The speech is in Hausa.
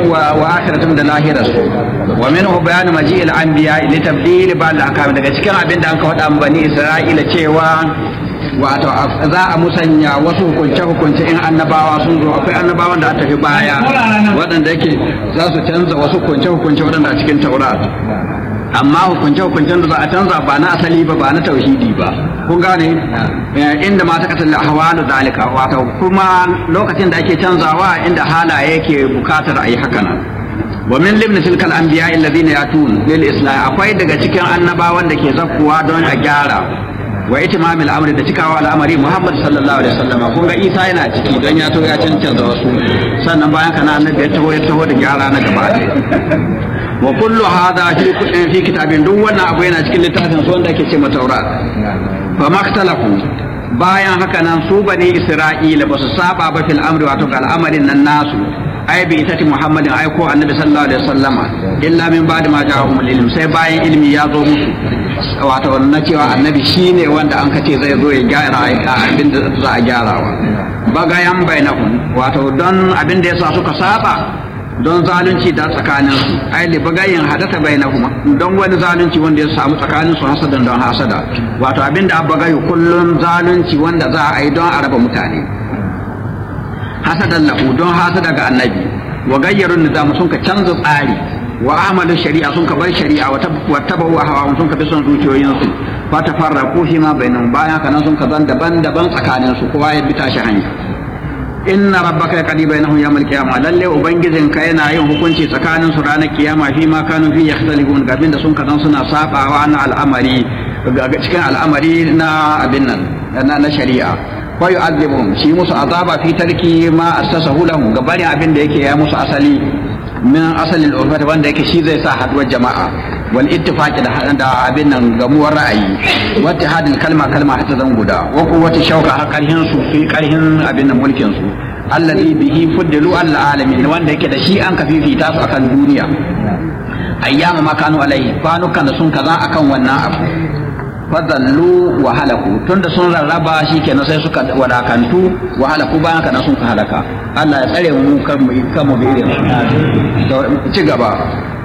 wa akhiratum da lahirarsu wa minhu bayanu maji'il anbiya li tabdil ba'd al-ahkam daga cikin abin da an ka faɗa bani Isra'ila cewa wato za a musanya wasu hukunce hukunce in annabawa sun zo akwai annabawan da aka tafi baya waɗanda yake za su canza wasu hukunce hukunce waɗanda a cikin taurat amma hukunce hukuncen da za a canza ba na asali ba ba na tauhidi ba kun gane inda ma ta kasance ahwalu zalika wato kuma lokacin da ake canzawa inda halaye yake bukatar a yi haka nan wa min libni tilkal anbiya alladhina yatun lil islam akwai daga cikin annabawan da ke zakkuwa don a gyara wa itimam al'amri da cikawa al'amari Muhammad sallallahu alaihi wasallam kun ga Isa yana ciki don ya to ya cancanta wasu sannan bayan kana annabi ya taho ya taho da gyara na gaba wa kullu hadha fi fi kitabin duk wannan abu yana cikin littafin su wanda ake ce ma Taurat fa maktalafu bayan haka nan su bani Isra'ila ba su saba ba fil amri wato ga al'amarin nan nasu ai bi itati Muhammadin ai ko annabi sallallahu alaihi wasallama illa min ba'di ma ja'ahum ilm sai bayan ilmi ya zo musu wato na cewa annabi shine wanda an kace zai zo ya gyara abin da za a gyarawa bagayan bainahum wato don abin da yasa suka saba don zalunci da tsakanin su ai li bagayin hadatha bainahum don wani zalunci wanda ya samu tsakanin su hasadan don hasada wato abin da bagayu kullun zalunci wanda za a yi don a raba mutane hasadan lahu don hasada ga annabi wa gayyarun nizam sun ka canza tsari wa amalu shari'a sun ka bar shari'a wa tabahu hawa sun ka bi son zuciyoyinsu fa tafarraqu fi ma bainahum bayan kana sun ka zan daban-daban tsakanin su kowa ya bi tashi hanya inna rabbaka yaqdi bainahum yawmal qiyamah lalle ubangijin ka yana yin hukunci tsakanin su ranar kiyama fi ma kanu fi yakhtalifun ga abinda sun kazan suna sabawa na al'amari cikin al'amari na abin nan na shari'a wa yu'adhibuhum shi musu azaba fi tarki ma assasahu lahum gabani abin da yake ya musu asali min asalin urfata wanda yake shi zai sa haduwar jama'a wal ittifaqi da da abin nan gamuwar ra'ayi wa ittihadil kalma kalma hatta zan guda wa quwwati shauka har karhin su fi karhin abin nan mulkin su alladhi bihi fuddilu al alamin wanda yake da shi an ka fifita su akan duniya ayyama ma kanu alaihi kwanukan da sun kaza akan wannan abu fadallu wa halaku tunda sun rarraba shikenan sai suka wadakantu wa halaku bayan kana sun ka halaka Allah ya tsare mu kan mu kan mu bi irin ci gaba